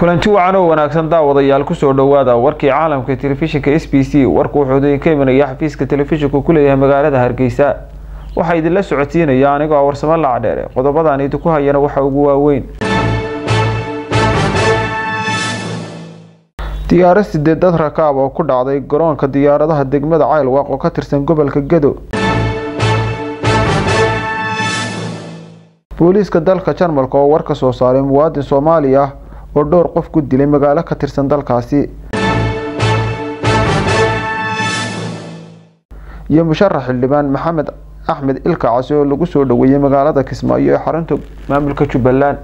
kulanti wacan oo wanaagsan daawadayaal kusoo dhowaada warkii caalamka telefishinka s b c warku wuxuu idinka imanaya xafiiska telefishinku ku leeyahay magaalada hargeysa waxaa idinla socodsiinaya anigoo a warsamo lacdheere qodobadan idinku hayana waxa ugu waaweyn diyaaro sideed dad rakaab oo ku dhacday garoonka diyaaradaha degmada caylwaaq oo ka tirsan gobolka gado booliiska dalka jarmalka oo war ka soo saaray muwaadin soomaali ah oo dhowr qof ku dilay magaalo ka tirsan dalkaasi iyo musharax xildhibaan maxamed axmed ilka casi oo lagu soo dhoweeyey magaalada kismaayo ee xarunta maamulka jubbaland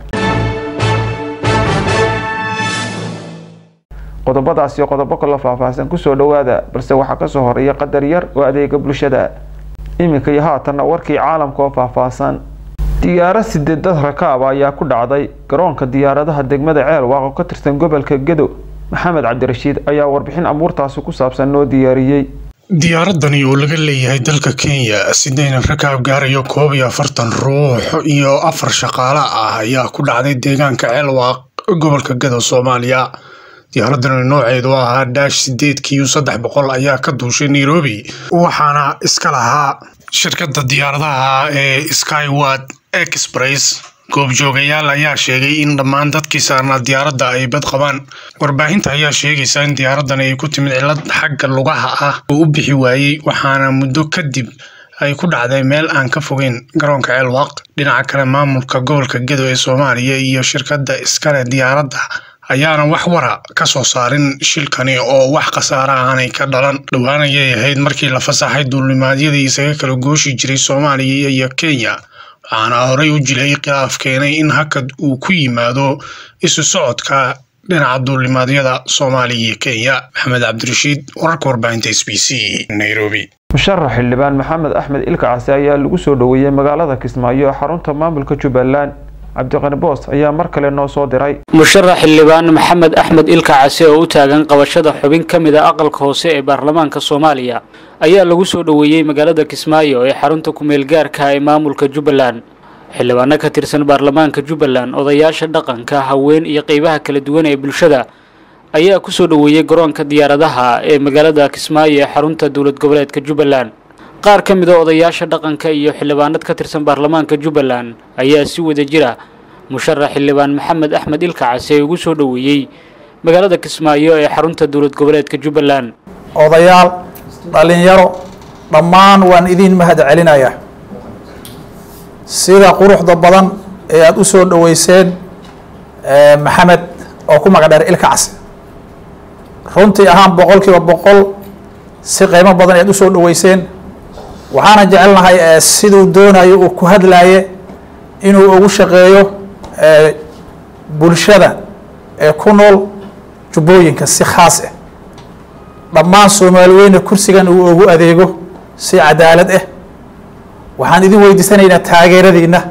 qodobadaas iyo qodobo kaloo faahfaahsan kusoo dhowaada balse waxaa kasoo horeeya qadar yar oo adeega bulshada iminka iyo haatanna warkii caalamka oo faahfaahsan diyaaro sideed dad rakaaba ayaa ku dhacday garoonka diyaaradaha degmada ceelwaaq oo ka tirsan gobolka gado maxamed cabdirashiid ayaa warbixin abuurtaasi ku saabsan noo diyaariyey diyaaradani oo laga leeyahay dalka kenya sideyna rakaab gaarayo koob iyo afartan ruux iyo afar shaqaale ah ayaa ku dhacday deegaanka ceelwaaq gobolka gado soomaaliya diyaaradani nooceedu ahaa daash sideed kiyo saddex boqol ayaa ka duushay nairobi waxaana iska lahaa shirkadda diyaaradaha ee skyward express goobjoogayaal ayaa sheegay in dhammaan dadkii saarnaa diyaaradda ay bad qabaan warbaahinta ayaa sheegaysa in diyaaraddan ay ku timid cillad xagga lugaha ah oo u bixi waayey waxaana muddo kadib ay ku dhacday meel aan ka fogeyn garoonka ceelwaaq dhinaca kale maamulka gobolka gedo ee soomaaliya iyo shirkadda iskale diyaaradda ayaana wax wara ka soo saarin shilkani oo wax khasaara aanay ka dhalan dhowaan ayay ahayd markii la fasaxay duulimaadyadii isaga kala gooshi jiray soomaaliya iyo kenya waxaana horey u jiray khilaaf keenay in hakad uu ku yimaado isu socodka dhinaca duulimaadyada soomaaliya iyo kenya maxamed cabdirashiid wararka warbaahinta s b c nairobi musharax xildhibaan maxamed axmed ilka casi ayaa lagu soo dhoweeyey magaalada kismaayo ee xarunta maamulka jubbaland cabdiqani boos ayaa mar kale noo soo diray musharax xildhibaan maxamed axmed ilka case oo u taagan qabashada xubin ka mid a aqalka hoose ee baarlamaanka soomaaliya ayaa lagu soo dhoweeyey magaalada kismaayo ee xarunta ku-meel gaarka ee maamulka jubbaland xildhibaano ka tirsan baarlamaanka jubbaland odayaasha dhaqanka haween iyo qeybaha kala duwan ee bulshada ayaa kusoo dhoweeyey garoonka diyaaradaha ee magaalada kismaayo ee xarunta dowlad goboleedka jubbaland qaar ka mid a odayaasha dhaqanka iyo xildhibaanad ka tirsan baarlamaanka jubbaland ayaa si wada jira musharax xildhibaan maxamed axmed ilka case ugu soo dhoweeyey magaalada kismaayo ee xarunta dowlad goboleedka jubbaland odayaal dhalinyaro dhammaan waan idiin mahad celinayaa sida quruxda badan ee aada u soo dhoweyseen maxamed oo ku magacdheer ilka case runtii ahaan boqol kiiba boqol si qiimo badan ayaad usoo dhoweyseen waxaana jecelnahay siduu doonayo uu ku hadlaaye inuu ugu shaqeeyo bulshada ee ku nool jubbooyinka si khaas ah dhammaan soomaali weyne kursigan uu ugu adeego si cadaalad ah waxaan idin weydiisanaynaa taageeradiina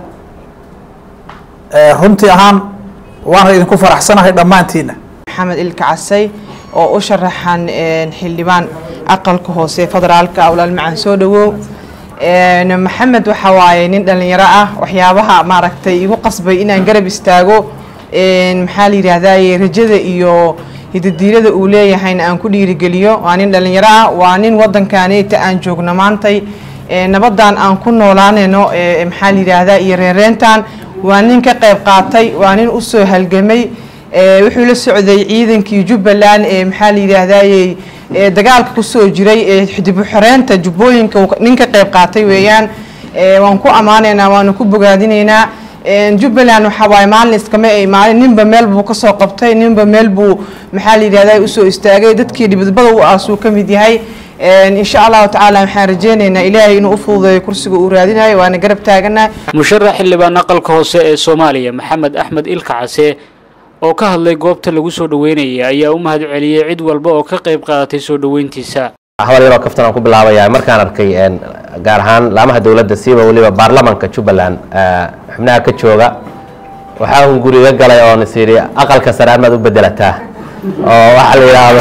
runtii ahaan waana idinku faraxsanahay dhammaantiina maxamed ilka casay oo u sharaxan xildhibaan aqalka hoose federaalka awlaal macaan soo dhawow maxamed waxa waaye nin dhalinyaro ah waxyaabaha maaragtay igu qasbay inaan garab istaago maxaa la yidhaahdaye rajada iyo hidadiilada uu leeyahayna aan ku dhiirigeliyo waa nin dhalinyaro ah waa nin wadankaaneta aan joogno maantay nabadan aan ku noolaanayno maxaa la yidhaahdaa iyo reereentan waa nin ka qayb qaatay waa nin usoo halgamay wuxuu la socday ciidankii jubbaland ee maxaa la yidhaahdaye dagaalka kusoo jiray ee dib u xoreynta jubbooyinka nin ka qayb qaatay weeyaan waan ku ammaanaynaa waanu ku bogaadinaynaa jubbaland waxaa waaye maalin iskama ay maalin ninba meel buu kasoo qabtay ninba meel buu maxaa la yidhahdaa usoo istaagay dadkii dhibadbada u aasuu ka mid yahay insha allahu tacaala waxaan rajeynaynaa ilaahay inuu u fududeeyo kursiga uu raadinayo waana garab taaganahay musharax xildhibaan aqalka hoose ee soomaaliya maxamed axmed ilka case oo ka hadlay goobta lagu soo dhoweynaya ayaa u mahad celiyey cid walba oo ka qayb qaadatay soo dhoweyntiisa hadal yaroo kaftan aan ku bilaabayaa markaan arkay gaar ahaan laamaha dowladda siiba weliba baarlamanka jubbaland xubnaha ka jooga waxaa un guriga galay oo is yidhi aqalka sare amaad u bedelataa oo waxaa la yidhaahdo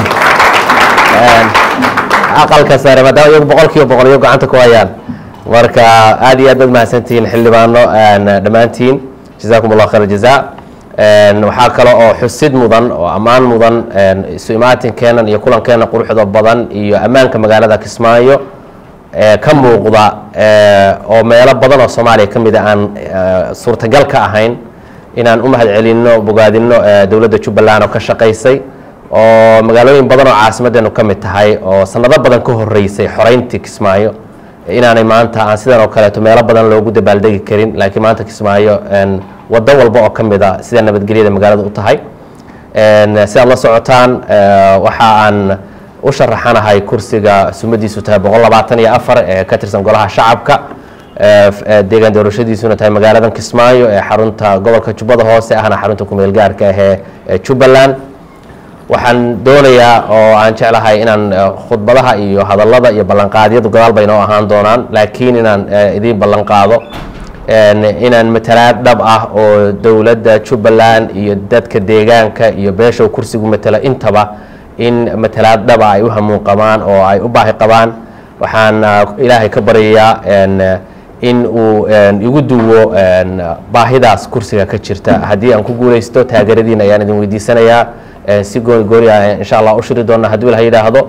aqalka sare maadaama iyagu boqol kiiba boqol iyo gacanta ku hayaan marka aad iyo aad baad mahadsantihiin xildhibaano dhammaantiin jazaakum allah khayr jazaa waxaa kale oo xusid mudan oo ammaan mudan isu imaatinkeena iyo kulankeena quruxda badan iyo ammaanka magaalada kismaayo ka muuqda oo meelo badan oo soomaaliya ka mida aan suurtagal ka ahayn inaan u mahad celinno bogaadinno dowladda jubbaland oo ka shaqaysay oo magaalooyin badan oo caasimaddeenu ka mid tahay oo sanado badan ka horeysay xoreyntii kismaayo inaanay maanta aan sidan oo kaleeto meelo badan loogu dabaaldegi karin laakiin maanta kismaayo waddo walba oo ka mid a sida nabadgelyada magaalada u tahay si aad la socotaan waxa aan u sharaxanahay kursiga sumadiisu tahay boqol labaatan iyo afar ee ka tirsan golaha shacabka deegaan doorashadiisuna tahay magaaladan kismaayo ee xarunta gobolka jubbada hoose ahna xarunta kumeel gaarka ah ee jubbaland waxaan doonayaa oo aan jeclahay inaan khudbadaha iyo hadallada iyo ballanqaadyadu gadaal bay noo ahaan doonaan laakiin inaan idiin ballanqaado inaan matalaad dhab ah oo dowladda jubbaland iyo dadka deegaanka iyo beesha kursigu matala intaba in matalaad dhaba ay u hamuun qabaan oo ay u baahi qabaan waxaan ilaahay ka baryayaa in uu igu duwo baahidaas kursiga ka jirta haddii aan ku guulaysto taageeradiina ayaan idin weydiisanayaa si gooni gooni ah insha allah u shiri doona hadduu ilaha yidhaahdo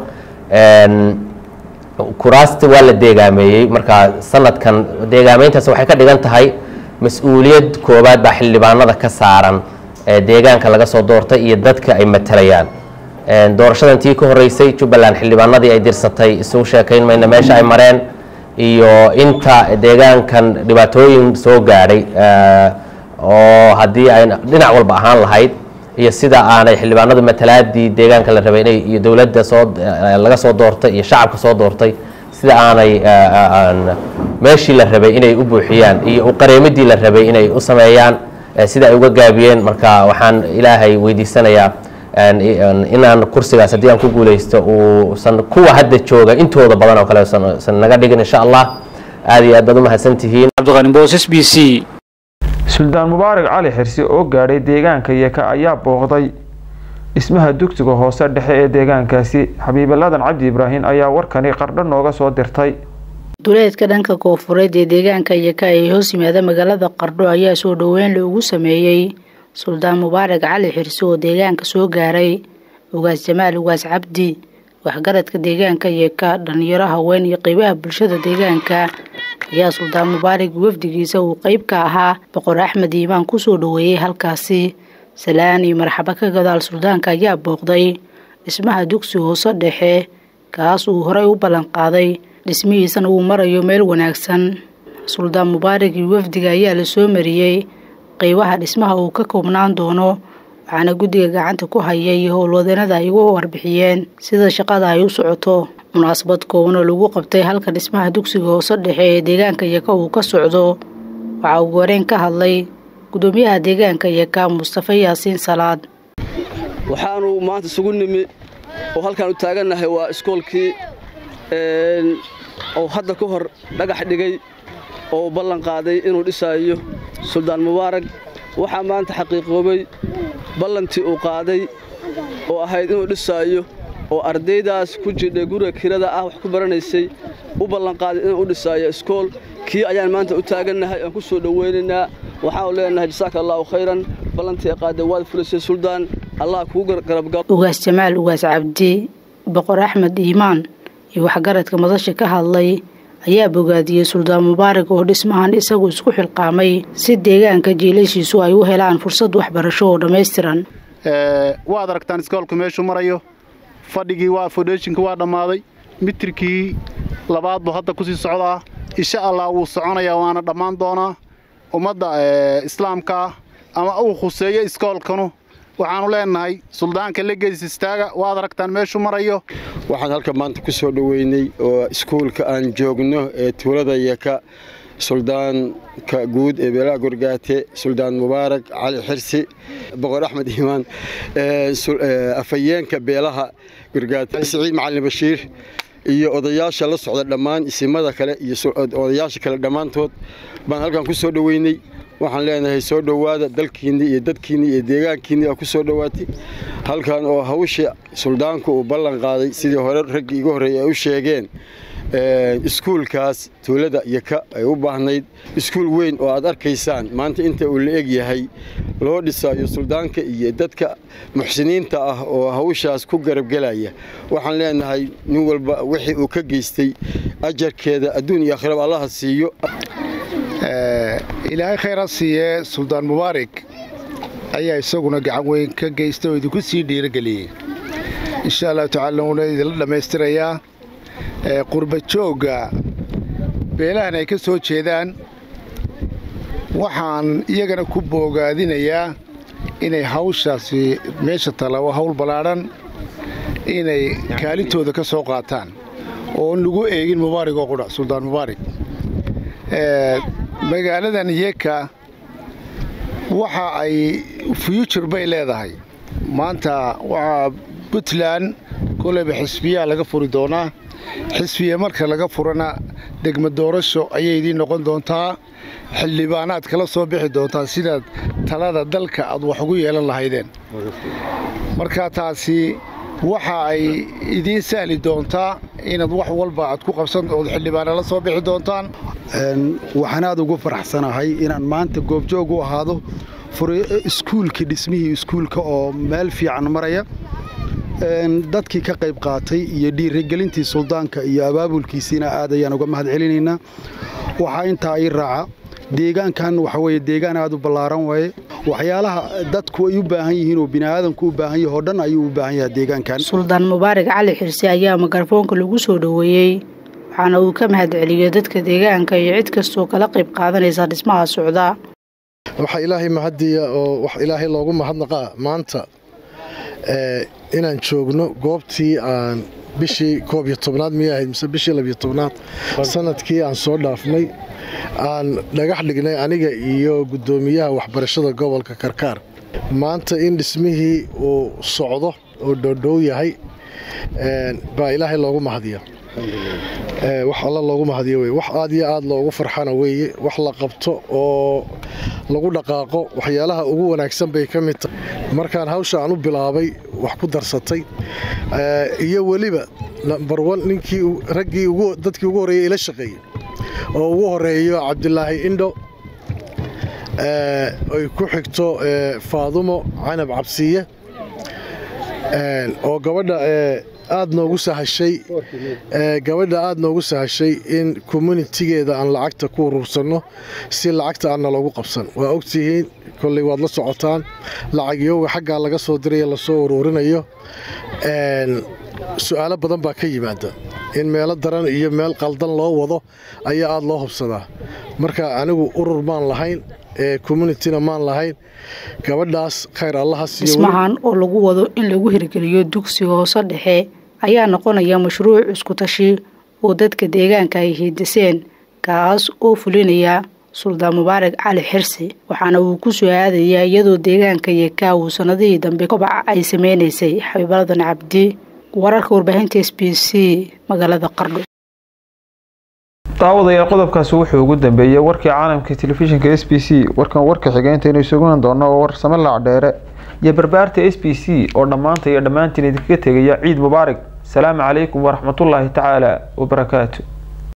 kuraasta waa la deegaameeyey marka sanadkan deegaameyntaas waxay ka dhigan tahay mas-uuliyad koowaad baa xildhibaanada ka saaran deegaanka laga soo doortay iyo dadka ay matalayaan doorashadan tii ka horeysay jubbaland xildhibaanadii ay dirsatay isugu sheekayn mayna meesha ay mareen iyo inta deegaankan dhibaatooyin soo gaadhay oo haddii ay dhinac walba ahaan lahayd iyo sida aanay xildhibaanadu matalaadii deegaanka la rabay inay iyo dowladda soo laga soo doortay iyo shacabka soo doortay sida aanay meeshii la rabay inay u buuxiyaan iyo uqareemidii la rabay inay u sameeyaan sida ay uga gaabiyeen marka waxaan ilaahay weydiisanayaa inaan kursigaas haddii aan ku guulaysto uusan kuwa hadda jooga intooda badan oo kale usan naga dhigin insha allah aad iyo aad baad u mahadsantihiin cabdiqani boos b c suldaan mubaarak cali xirsi oo gaadhay deegaanka yeka ayaa booqday dhismaha dugsiga hoose dhexe ee deegaankaasi xabiibaladan cabdi ibraahim ayaa warkani qardho nooga soo dirtay duleedka dhanka koofureed ee deegaanka yeka ee hoos yimaada magaalada qardho ayaa soo dhoweyn loogu sameeyey suldaan mubaarak cali xirsi oo deegaanka soo gaaray ugaas jamaal ugaas cabdi waxgaradka deegaanka yeka dhalinyaro haween iyo qeybaha bulshada deegaanka ayaa suldaan mubaarak wafdigiisa uu qeyb ka ahaa boqor axmed iimaan kusoo dhoweeyey halkaasi salaan iyo marxabo ka gadaal suldaanka ayaa booqday dhismaha dugsi hoose dhexe kaas uu horey u ballanqaaday dhismihiisana uu marayo meel wanaagsan suldaan mubaarak iyo wafdiga ayaa la soo mariyey qeybaha dhismaha uu ka koobnaan doono waxaana guddiga gacanta ku haya iyo howlwadeenada ay ugu warbixiyeen sida shaqada ay u socoto munaasabad koobanoo lagu qabtay halka dhismaha dugsiga hoose dhexe ee deegaanka yaka uu ka socdo waxaa ugu horeen ka hadlay gudoomiyaha deegaanka yaka mustafa yaasiin salaad waxaanu maanta isugu nimi oo halkaan u taagannahay waa iskoolkii oo hadda ka hor dhagax dhigay oo ballan qaaday inuu dhisaayo suldaan mubaarak waxaa maanta xaqiiqoobay ballantii uu qaaday oo ahayd inuu dhisaayo oo ardaydaas ku jidhay guriga kirada ah wax ku baranaysay u ballanqaaday inuu u dhisaayo iskool kii ayaan maanta u taagannahay aan ku soo dhowaynaynaa waxaanu leenahay jasaaka allaahu khayran ballantii qaaday waad fulisay suldaan allah kugu garabgal ugaas jamaal ugaas cabdi boqor axmed iimaan iyo waxgaradka madasha ka hadlay ayaa bogaadiyey suldaan mubaarak oo dhismahan isagu isku xilqaamay si deegaanka jiilashiisu ay u helaan fursad waxbarasho oo dhammaystiran waad aragtaan iskoolku meeshuu marayo fadhigii waa fodeshinka waa dhammaaday mitirkii labaad buu hadda kusii socdaa insha allah wuu soconayaa waana dhammaan doonaa ummadda islaamkaa ama uu khuseeyo iskoolkanu waxaanu leenahay suldaanka legeys istaaga waad aragtaan meeshuu marayo waxaan halka maanta ku soo dhoweynay oo iskuulka aan joogno ee tuulada yaka suldaanka guud ee beelaha gorgaate suldaan mubaarak cali xirsi boqor axmed iimaan afhayeenka beelaha gorgaate siciid macalin bashiir iyo odayaasha la socda dhammaan isimada kale iyo odayaasha kale dhammaantood baan halkan ku soo dhoweynay waxaan leenahay soo dhowaada dalkiinni iyo dadkiinni iyo deegaankiinni aa ku soo dhowaatay halkan oo hawsha suldaanku uu ballan qaaday sidii hore raggii igu horreeyay ay u sheegeen iskuulkaas tuulada iyo ka ay u baahnayd iskuul weyn oo aad arkaysaan maanta inta uu la eg yahay loo dhisayo suldaanka iyo dadka muxsiniinta ah oo hawshaas ku garabgelaya waxaan leenahay nin walba wixii uu ka geystay ajarkeeda adduun iyo akhraba allaha siiyo ilaahay khayr ha siiyee suldaan mubaarig ayaa isaguna gacan weyn ka geystay oo idinku sii dhiirageliyey insha allahu tacala wuuna idinla dhammaystirayaa qurba joogga beelahan ay ka soo jeedaan waxaan iyagana ku boogaadinayaa inay hawshaasi meesha tala waa hawl ballaadhan inay kaalintooda ka soo qaataan oon lagu eegin mubaarig oo qudha suldaan mubaarig magaaladan yeka waxa ay future bay leedahay maanta waxaa puntland koleyba xisbiyaa laga furi doonaa xisbiya marka laga furana degma doorasho ayay idiin noqon doontaa xildhibaanaad kala soo bixi doontaa sidaad talada dalka aad wax ugu yeelan lahaydeen marka taasi waxa ay idiin sahli doontaa inaad wax walba aad ku qabsan ood xildhibaana la soo bixi doontaan waxaan aad ugu faraxsanahay inaan maanta goobjoog u ahaado iskuulkii dhismihii iskuulka oo meel fiican maraya dadkii ka qayb qaatay iyo dhiirigelintii suldaanka iyo abaabulkiisiina aad ayaan uga mahad celinaynaa waxaa intaa ii raaca deegaankan waxa weye deegaan aad u ballaaran waaye waxyaalaha dadku ay u baahan yihiin oo bini'aadanku u baahan yahay oo dhan ayuu u baahan yahay deegaankan suldaan mubaarig cali xirse ayaa mikrofoonka lagu soo dhoweeyey waxaana uu ka mahad celiyey dadka deegaanka iyo cid kastoo kala qayb qaadanaysa dhismaha socda waxaa ilaahay mahadiya oo wax ilaahay loogu mahadnaqaa maanta inaan joogno goobtii aan bishii koob iyo tobnaad miyay ahayd mise bishii labiyo tobnaad sanadkii aan soo dhaafnay aan dhagax dhignay aniga iyo guddoomiyaha waxbarashada gobolka karkaar maanta in dhismihii uu socdo oo dhoodhow yahay baa ilaahay loogu mahadiya wax alla loogu mahadiyo wey wax aad iyo aad loogu farxana weeye wax la qabto oo lagu dhaqaaqo waxyaalaha ugu wanaagsan bay ka mid tahay markaan hawsha aan u bilaabay wax ku darsatay iyo weliba nambar wan ninkii raggii dadkii ugu horreeyey ila shaqeeyey oo ugu horeeyo cabdilaahi indho ay ku xigto faadumo canab cabsiye oo gabadha aad noogu sahashay gabadha aad noogu sahashay in communitigeeda aan lacagta ku uruursanno si lacagta aanna loogu qabsan waa ogtihiin kolley waad la socotaan lacagyooga xaggaa laga soo diraya lasoo uruurinayo su-aalo badan baa ka yimaada in meelo daran iyo meel qaldan loo wado ayaa aad loo hubsadaa marka anigu urur maan lahayn communitina maan lahayn gabadhaas khayr allaha dhismahan oo lagu wado in lagu hirgeliyo dugsiga hoose dhexe ayaa noqonaya mashruuc isku tashi oo dadka deegaanka ay hiidiseen kaas oo fulinaya suldaan mubaarak cali xirsi waxaana uu ku soo aadayaa iyadoo deegaanka yekaa uu sanadihii dambe kobaca ay sameynaysay xabiibaladan cabdi wararka warbaahinta s b c magaalada qardho daawadayaal qodobkaasi wuxuu ugu dambeeyey warkii caalamka telefishinka s b c warkan warka xigeynta isugunan doono oo warsame laacdheere iyo barbaarta s b c oo dhammaanta iyo dhammaantiin idinkaga tegaya ciid mubaarak salaamu calaykum waraxmatullaahi tacaala wabarakaatu